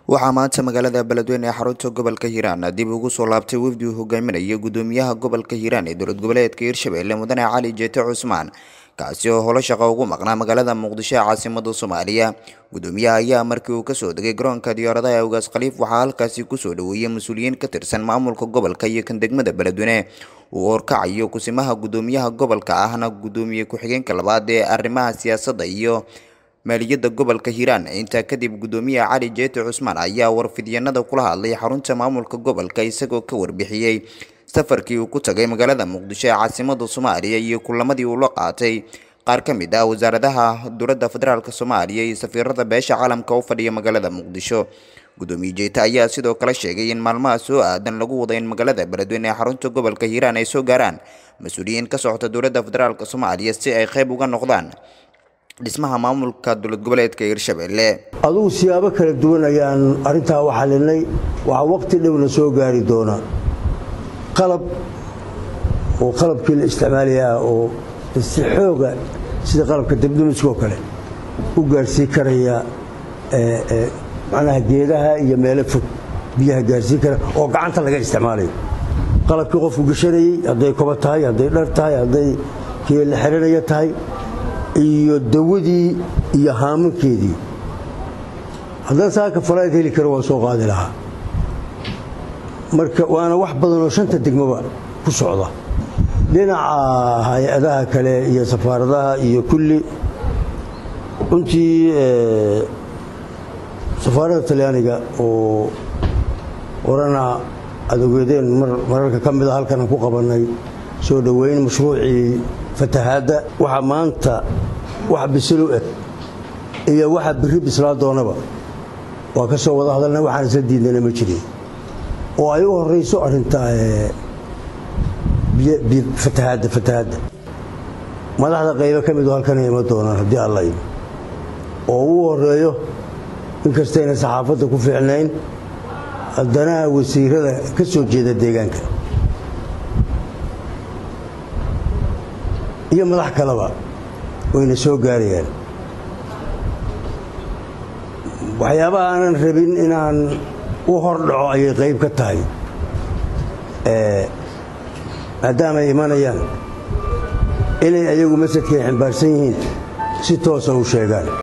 waxaa maanta magaalada beledweyne ee xarunta gobolka hiiraan dib ugu soo laabtay wafdi uu hogaaminaya gudoomiyaha gobolka hiiraan ee dowlad goboleedka hiirshabelle mudane cali jeete cusmaan kaasi oo holo shaqo ugu maqnaa magaalada muqdisho ee caasimada soomaaliya gudoomiyaha ayaa markii uu kasoo degay garoonka diyaaradaha ee ugaas khaliif waxaa halkaasi kusoo dhaweeyey mas-uuliyiin ka tirsan maamulka gobolka iyo kan degmada beledweyne uu horkacayo kusimaha gudoomiyaha gobolka ahna gudoomiye ku-xigeenka labaad ee arrimaha siyaasadda iyo maaliyadda gobolka hiiraan intaa kadib gudoomiyaha cali jeete cusmaan ayaa warfidyanada kula hadlay xarunta maamulka gobolka isagoo ka warbixiyey safarkii uu ku tagay magaalada muqdisho ee caasimada soomaaliya iyo kulamadii uu la qaatay qaar ka mid ah wasaaradaha dowladda federaalk soomaaliya iyo safiirada beesha caalamka u fadhiya magaalada muqdisho gudoomiye jeete ayaa sidoo kale sheegay in maalmaha soo aadan lagu wada in magaalada beledweyne ee xarunta gobolka hiiraan ay soo gaaraan mas-uuliyiin ka socota dowladda federaalk soomaaliya si ay qayb uga noqdaan dhismaha maamulka dowlad goboleedka hiirshabelle adugu siyaabo kala duwan ayaan arrintaa u xalinay waxaa waqti dhowna soo gaari doona qalab oo qalabkii la isticmaalayaa oo si xooga sida qalabka dabdamiskoo kale u gaarsiin karaya macnaha geedaha iyo meelo fog biyaha gaarsiin kara oo gacanta laga isticmaalayo qalabkii qofku gashanayey hadday koba tahay hadday dhar tahay hadday kii la xiranaya tahay iyo dawadii iyo haamankeedii haddaan saaka falayd heli karo waan soo qaadi lahaa marka waana wax badan oo shanta degmoba ku socda dhinaca hay-adaha kale iyo safaaradaha iyo kulli runtii safaaradda talyaaniga oo orana adogeedeen mararka ka mida halkan aan ku qabannay soo dhoweyn mashruucii fatahaadda waxa maanta wax bisilu eg iyo waxa biri bislaa doonaba waa ka soo wada hadalna waxaan isla diidnana ma jirin oo ay u horayso arrinta fatahaadda fatahaadda madaxda qaybo ka midu halkan ima doonaan haddii alla imi oo uu horeeyo inkastayna saxaafadda ku fiicnayn haddana wasiirada ka soo jeeda deegaanka iyo madax kaleba wayna soo gaarayaan waxyaabaha aanan rabin inaan u hordhaco ayay qayb ka tahay maadaama ay imanayaan inay ayagu masadkay ximbaarsan yihiin si toosa u sheegaan